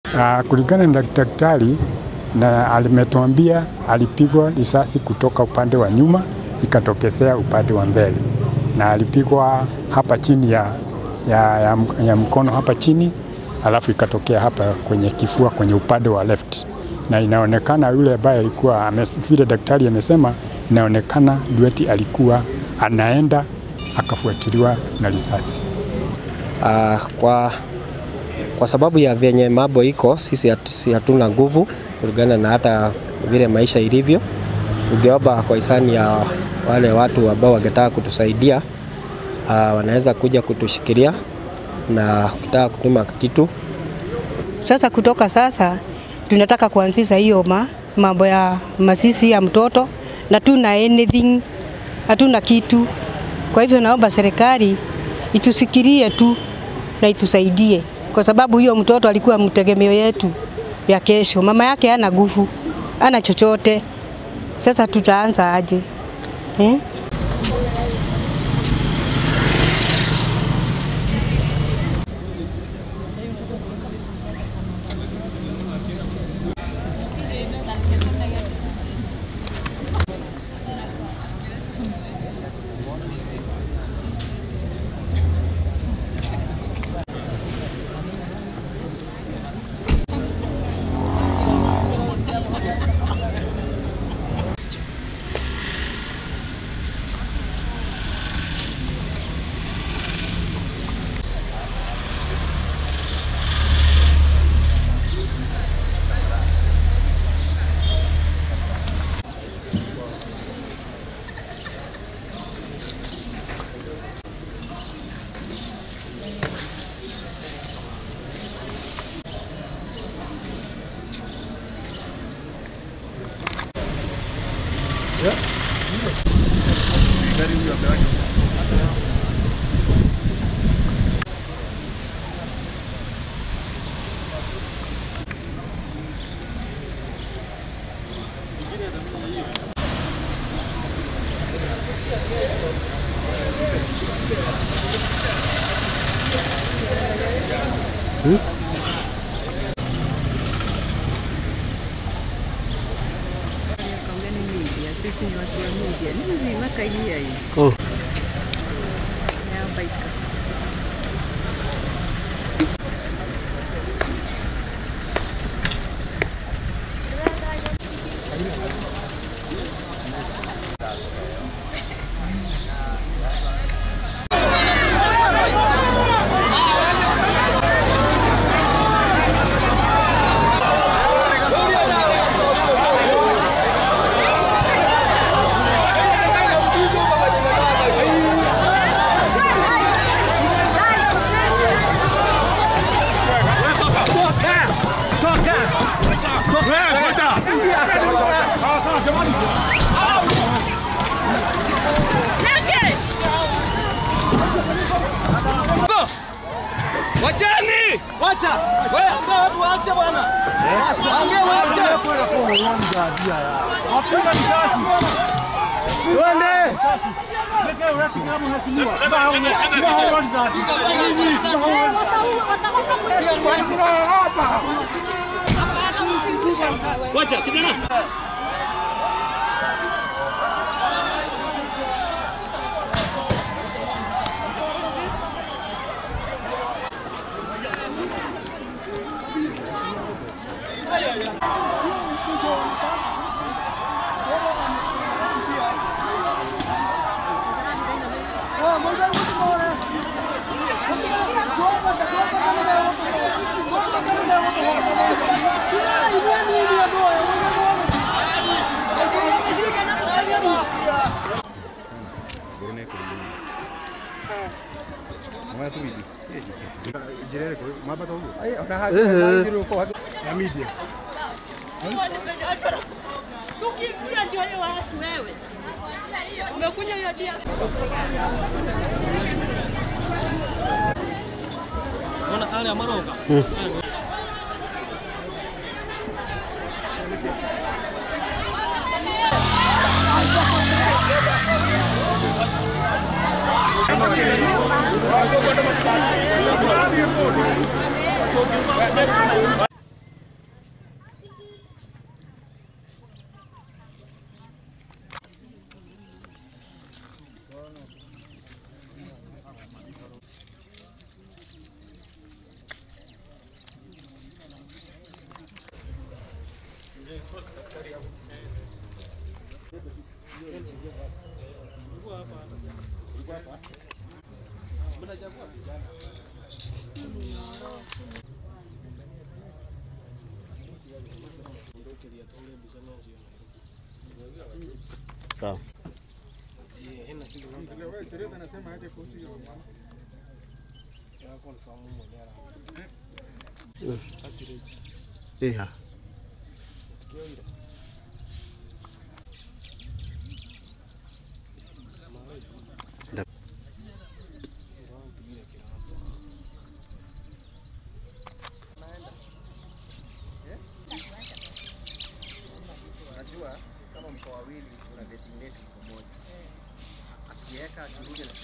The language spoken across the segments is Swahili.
Uh, kulingana na daktari na alimetuambia alipigwa risasi kutoka upande wa nyuma ikatokezea upande wa mbele, na alipigwa hapa chini ya, ya, ya, ya mkono hapa chini, alafu ikatokea hapa kwenye kifua kwenye upande wa left, na inaonekana yule ambaye alikuwa vile daktari amesema, inaonekana Dueti alikuwa anaenda akafuatiliwa na risasi. Uh, kwa, kwa sababu ya vyenye mambo iko, sisi hatuna nguvu kulingana na hata vile maisha ilivyo. Ungeomba kwa hisani ya wale watu ambao wangetaka kutusaidia, uh, wanaweza kuja kutushikilia na ukitaka kutuma kitu. Sasa kutoka sasa tunataka kuanzisha hiyo ma, mambo ya masisi ya mtoto na tuna anything, hatuna kitu. Kwa hivyo naomba serikali itusikirie tu na itusaidie, kwa sababu hiyo mtoto alikuwa mtegemeo yetu ya kesho. Mama yake hana nguvu, hana chochote. Sasa tutaanza aje eh? Sisi ni watu wa media. Ni nzima kaia hii. Oh. Yabaika. Wachani! Wacha! Wewe ambao watu waache bwana. Ambia waache. Wapiga risasi. Twende. Wacha kijana. Ukiingia ndio hiyo watu wewe. Umekuja hiyo dia. Unaona hali ya maroga. Sawa. Yeah. Unajua kama mko wawili una designate mko moja. Akiweka akirudi na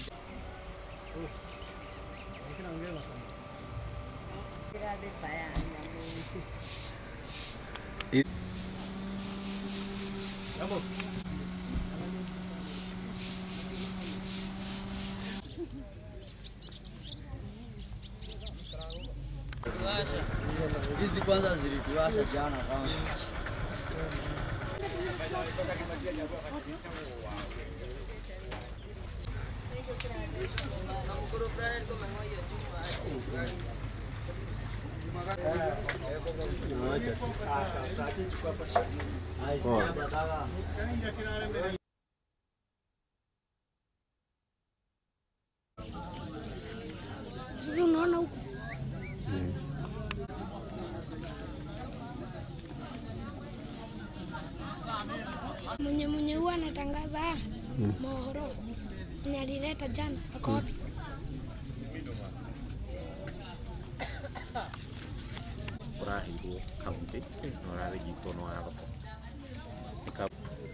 Hizi kwanza zilituasha jana kwanza. Sasa unaona huku mwenye mwenye huwa anatangaza haya mohoro mwenye alileta jana ako wapi? ũraheirwo kaunti na ũrarĩgitwo nĩ wa thoko Nĩ kau-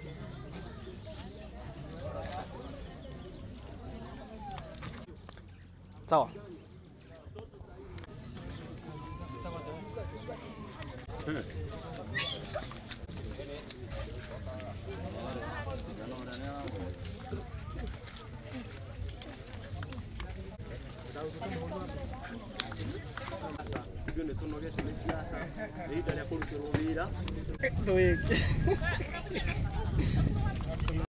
Sawa. Ithuĩ nĩ tũnogete nĩ ciaca nĩ ihinda rĩa kũrutĩrwo wĩra